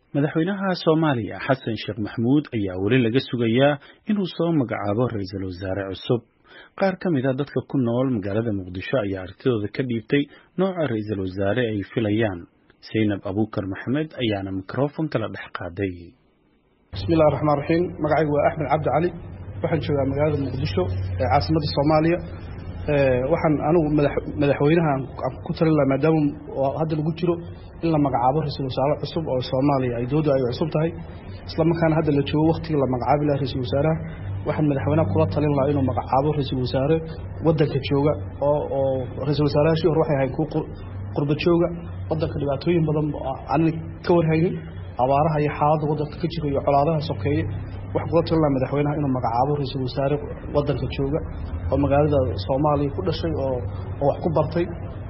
madaxweynaha soomaaliya xasan sheekh maxamuud ayaa weli laga sugayaa inuu soo magacaabo ra-iisul wasaare cusub qaar ka mid a dadka ku nool magaalada muqdisho ayaa aragtidooda ka dhiibtay nooca ra-iisul wasaare ay filayaan saynab abuukar maxamed ayaana mikrofonka la dhex qaaday bismillahi raxmaan raxiim magacaygu waa axmed cabdi cali waxaan joogaa magaalada muqdisho ee caasimadda soomaaliya waxaan anigu madaxweynaha aan ku talin laha maadaama hadda lagu jiro in la magacaabo ra-iisul wasaare cusub oo soomaaliya ay doodu ay cusub tahay isla markaana hadda la joogo waktigii la magacaabi laha ra-iisul wasaaraha waxaan madaxweynaha kula talin lahaa inuu magacaabo ra-iisul wasaare wadanka jooga oo oo ra-iisul wasaarahashii hore waxay ahayn kuwa qurba jooga wadanka dhibaatooyin badan aanan ka warhaynin abaaraha iyo xaaladda wadanka ka jira iyo colaadaha sokeeye waxaan kula talin lahaa madaxweynaha inuu magacaabo ra-iisul wasaare wadanka jooga oo magaalada soomaaliya ku dhashay oo oo wax ku bartay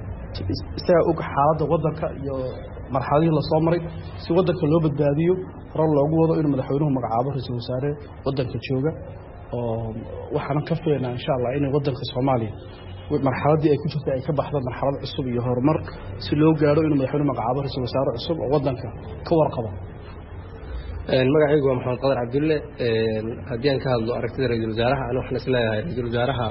isagaa og xaaladda wadanka iyo marxaladihii lasoo maray si wadanka loo badbaadiyo hore loogu wado inuu madaxweynuhu magacaabo ra-iisul wasaare wadanka jooga oo waxaanan ka filaynaa insha allah inay wadanka soomaaliya marxaladdii ay ku jirtay ay ka baxdo marxalad cusub iyo horumar si loo gaadho inuu madaxweynuhu magacaabo ra-isul wasaare cusub oo wadanka ka warqabo magacaygu waa maxamed qadar cabdulle haddii aan ka hadlo aragtida ra-iisul wasaaraha ani waxaan isleeyahay ra-iisul wasaaraha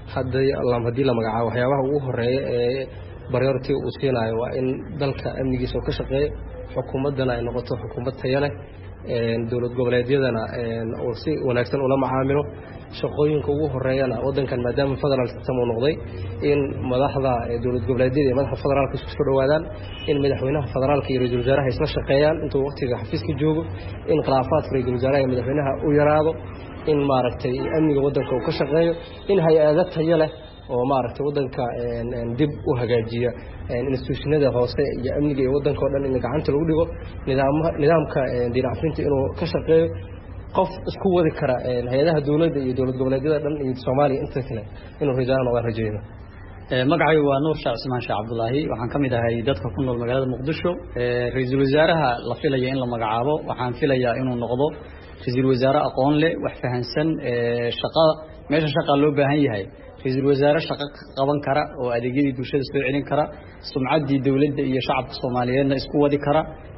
haddii la magacaabo waxyaabaha ugu horeeya ee baryority uu siinayo waa in dalka amnigiisa uu ka shaqeeyo xukuumaddana ay noqoto xukuumad taya leh dowlad goboleedyadana uu si wanaagsan ula macaamilo shaqooyinka ugu horeeyana wadankan maadaama federal system uu noqday in madaxda dowlad goboleedyada iyo madaxda federaalka isku soo dhowaadaan in madaxweynaha federaalka iyo ra-isul wasaaraha isla shaqeeyaan intuu waqtiga xafiiska joogo in khilaafaadka ra-isul wasaaraha iyo madaxweynaha u yaraado in maaragtay amniga wadanka uu ka shaqeeyo in hay-ado tayo leh oo maaragtay wadanka dib u hagaajiya instituushinada hoose iyo amniga iyo wadanka o dhan in gacanta lagu dhigo nidaamka diinacfinta inuu ka shaqeeyo qof isku wadi kara hay-adaha dowladda iyo dowlad goboleedyada dhan iyo soomaaliya inta kale inuu rajaana noqdaan rajayna magacaygu waa nuur sheekh cismaan sheekh cabdulaahi waxaan ka mid ahay dadka ku nool magaalada muqdisho ra-iisul wasaaraha la filaya in la magacaabo waxaan filayaa inuu noqdo ra-iisul wasaare aqoon leh wax fahansan shaqa meesha shaqaa loo baahan yahay ra-iisul wasaare shaqo qaban kara oo adeegyadii bulshada soo celin kara sumcaddii dowladda iyo shacabka soomaaliyeedna isku wadi kara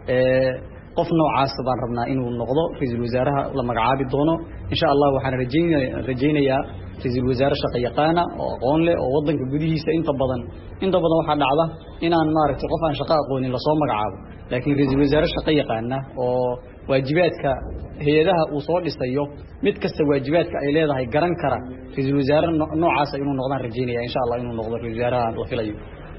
qof noocaas baan rabnaa inuu noqdo ra-iisul wasaaraha la magacaabi doono insha allah waxaan rajaynayaa ra-iisul wasaare shaqo yaqaana oo aqoon leh oo wadanka gudihiisa inta badan inta badan waxaa dhacda inaan maaragtay qof aan shaqo aqoonin lasoo magacaabo laakiin ra-iisul wasaare shaqo yaqaana oo waajibaadka hay-adaha uu soo dhisayo mid kasta waajibaadka ay leedahay garan kara ra-iisul wasaare noocaasa inuu noqdaan rajaynaya insha allah inuu noqdo ra-isul wasaaraha la filayo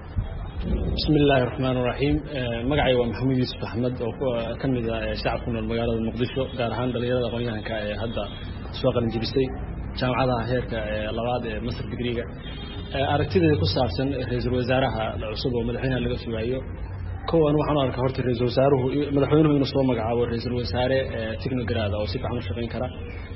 bismi illaahi raxmaan raxiim magacay waa maxamuud yuusuf axmed oo ka mid ah shacab ku nool magaalada muqdisho gaar ahaan dhalinyarada aqoonyahanka ee hadda soo qalinjibisay jaamacadaha heerka labaad ee masar digriga aragtideeda ku saabsan ra-iisul wasaaraha cusub oo madaxweynaha laga sugaayo kow an waxaan u arkaa horta ra-iisul wasaaruhu madaxweynuhu inuu soo magacaabo ra-iisul wasaare technograda oo si fiican u shaqayn kara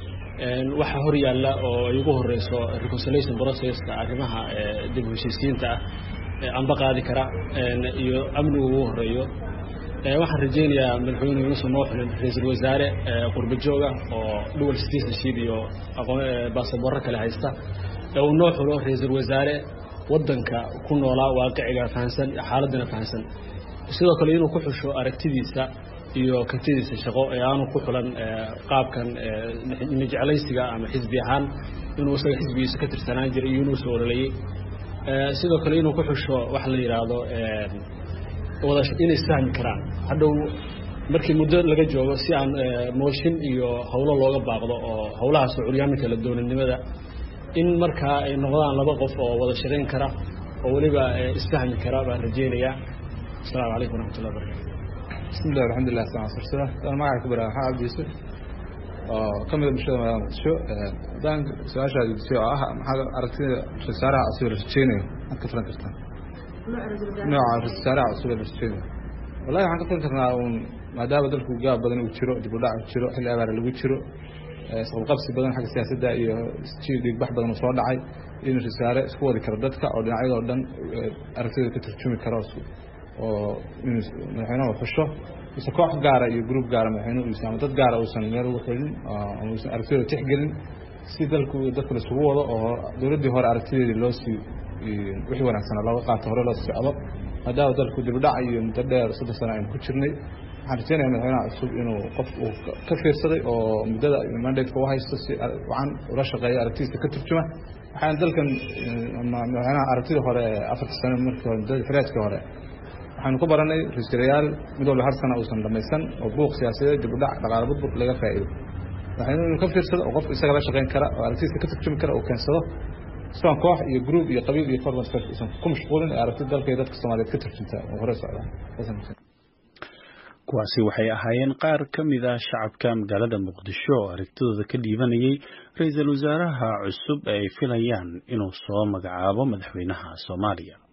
waxaa hor yaalla oo ay ugu horeyso reconciliation processka arrimaha dib u heshiisiinta ah amba qaadi kara iyo amnigu ugu horeeyo waxaan rajaynayaa madaxweynuhu inuusan noo xulin ra-iisul wasaare qurba jooga oo dual citizenship iyo baasaboorro kale haysta ee uu noo xulo ra-iisul wasaare wadanka ku noolaa waaqiciga fahansan xaaladana fahansan sidoo kale inuu ku xusho aragtidiisa iyo kartidiisa shaqo ee aanu ku xulan qaabkan mijeclaysiga ama xisbi ahaan inuu isaga xisbigiisa ka tirsanaan jiray iyo inuu soo ololayey sidoo kale inuu ku xusho waxa la yidhaahdo wada inay isfahmi karaan hadhow markii muddo laga joogo si aan mooshin iyo howlo looga baaqdo oo howlahaas oo curyaaminka la doonanimada in markaa ay noqdaan laba qof oo wada shaqayn kara oo weliba isfahmi kara baan rajaynayaa asalaamu calaykum waraxmatullah barakatu bismillahi alxamdulilah salaan sursada daan magaca ku bara maxaa cabdi yuusuf oo ka mida bulshada magaalada muqdisho haddaan su-aashaa gudisay oo ah maxaa aragtida ra-isul wasaaraha cusub la rajeynayo maxaad ka filan kartaa nooca ra-isul wasaaraha cusub la rajeynayo wallahi waxaan ka filan karnaa uun maadaama dalku gaab badan uu jiro dib u dhac uu jiro xilli abaara lagu jiro isqabqabsi badan xagga siyaasadda iyo dhiigbax badan uu soo dhacay inuu ra-isul wasaare isku wadi karo dadka oo dhinacyadoo dhan aragtidooda ka turjumi karo oo inuu madaxweynuhu xusho mise koox gaara iyo gruub gaara madaxweynuhu uusan ama dad gaara uusan meel ugu xulin ama uusan aragtidooda tixgelin si dalku dadku la isugu wado oo dowladdii hore aragtideedii loo sii wixii wanaagsana looga qaato hore loo socdo maadaama dalku dibdhac iyo muddo dheer soddon sano aynu ku jirnay waxaan rajeynaya madaxweynaha cusub inuu qof uu ka fiirsaday oo muddada mandateka u haysto si wacan ula shaqeeya aragtidiisa ka turjuma waxaana dalkan madaxweynaha aragtidii hore ee afarta sano markii hore muddada xiraajkii hore waxaanu ku baranay ra-iisul mid walba hal sana uusan dhamaysan oo buuq siyaasadeed dibudhac dhaqaale burbur laga faa'iido madaxweynuhu inuu ka fiirsado oo qof isaga la shaqayn kara oo aragtidiisa ka turjumi kara uu keensado sidan koox iyo group iyo qabiil iyo formal uusan ku mashquulin ee aragtida dalka iyo dadka soomaaliyeed ka turjunta oo hore socda kuwaasi waxay ahaayeen qaar ka mid ah shacabka magaalada muqdisho oo aragtidooda ka dhiibanayay ra-iisul wasaaraha cusub ee ay filayaan inuu soo magacaabo madaxweynaha soomaaliya